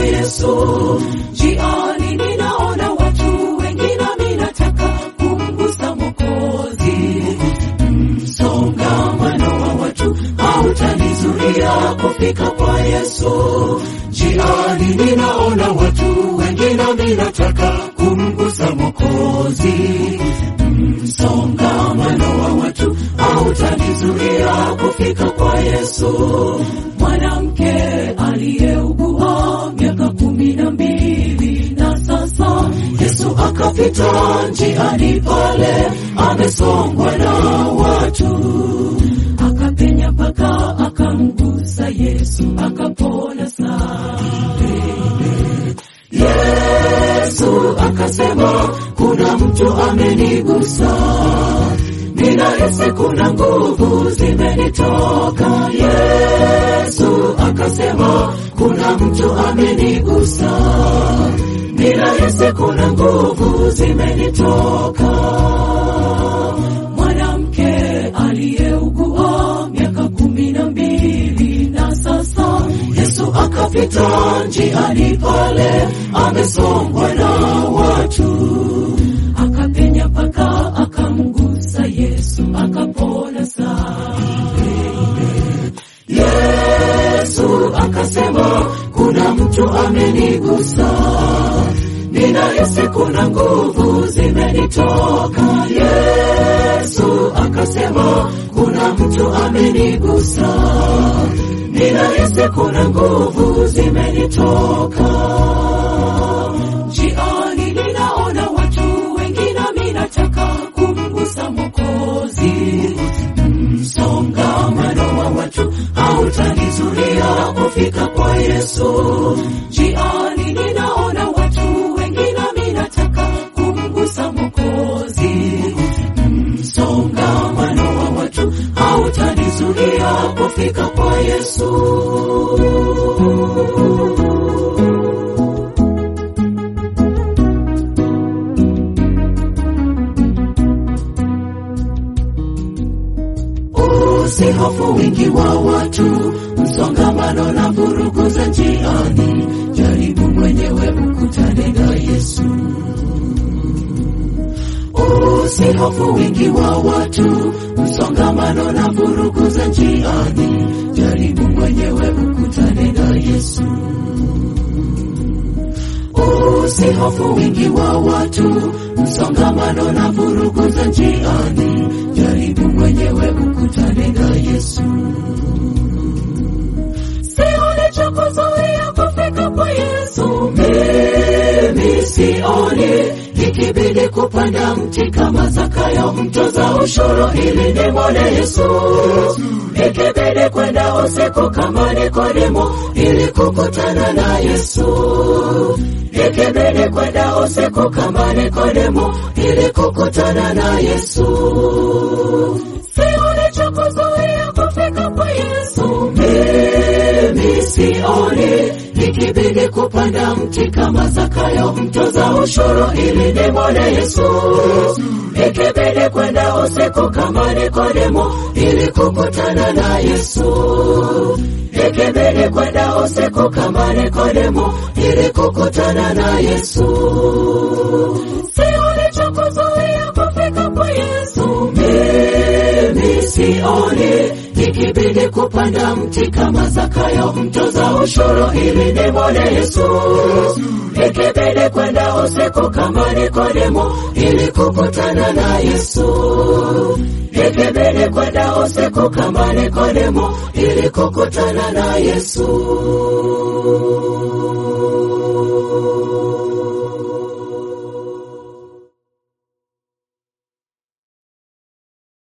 Yesu. Njiani ninaona watu wengi, nami nataka kumgusa Mwokozi. Msongamano wa watu hautanizuia kufika kwa Yesu. Njiani ninaona watu wengi, nami nataka kumgusa Mwokozi. Msongamano wa watu hautanizuia kufika kwa Yesu. Mwanamke aliyeugua miaka kumi na mbili na sasa Yesu akapita njiani pale, amesongwa na watu, akapenya mpaka akamgusa Yesu, akapona sana. Yesu akasema, kuna mtu amenigusa, ninahisi kuna nguvu zimenitoka. Yesu akasema, kuna mtu amenigusa, ninahisi kuna nguvu zimenitoka. Mwanamke aliyeugua miaka kumi na mbili na sasa Yesu akapita njiani pale, amesongwa na watu, akapenya mpaka akamgusa Yesu, akapona sana. Yesu akasema, kuna mtu amenigusa, ninahisi kuna nguvu zimenitoka. Yesu akasema, kuna mtu amenigusa, ninahisi kuna nguvu zimenitoka. Njiani ninaona watu wengi, nami nataka kumgusa Mwokozi. Msongamano wa watu hautanizuia kufika kwa Yesu. Njiani ninaona watu wengi, nami nataka kumgusa Mwokozi. Msongamano wa watu hautanizuia kufika kwa Yesu. Usihofu wingi wa watu, msongamano na vurugu za njiani. Jaribu mwenyewe ukutane na Yesu. Usihofu wingi wa watu, msongamano na vurugu za njiani. Jaribu mwenyewe ukutane na Yesu. Usihofu wingi wa watu, msongamano na vurugu za njiani. Jaribu mwenyewe ukutane na Yesu. Sioni cha kuzuia kufika kwa Yesu. Mimi sioni ikibidi kupanda mti kama Zakayo mtoza ushuru ili nimwone Yesu, ikibidi kwenda usiku kama Nikodemo ili kukutana na Yesu, ikibidi kwenda usiku kama Nikodemo ili kukutana na Yesu. Sioni cha kuzuia kufika kwa Yesu. Mimi sioni ikibidi kupanda mti kama Zakayo mtoza ushuru ili nimwone Yesu, ikibidi kwenda usiku kama Nikodemo ili kukutana na Yesu, ikibidi kwenda usiku kama Nikodemo ili kukutana na Yesu. Sioni cha kuzuia kufika kwa Yesu. Mimi sioni ikibidi kupanda mti kama Zakayo mtoza ushuru ili nimwone Yesu, ikibidi kwenda usiku kama Nikodemo ili kukutana na Yesu, ikibidi kwenda usiku kama Nikodemo ili kukutana na Yesu.